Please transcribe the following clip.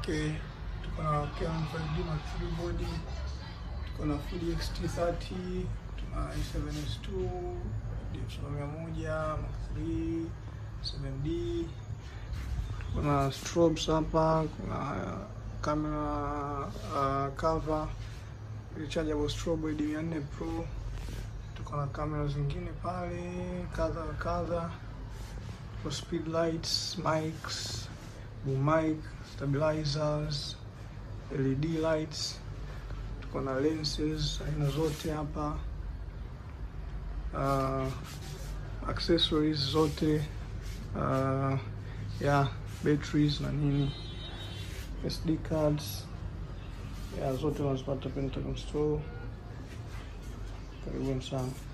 Okay, tuko na Canon 5D Mark III body, tuko na Fuji X-T30, tuna i7S2, D100 Mark III, 7D, tuko na strobes hapa, kuna camera uh, cover rechargeable strobe D 400 Pro, tuko na kamera zingine pale kadha wa kadha, tuko speed lights, mics, boom mic, stabilizers, LED lights, tuko na lenses aina zote hapa, uh, accessories zote uh, ya batteries na nini, SD cards ya zote unazipata Pentagon Store. Karibuni sana.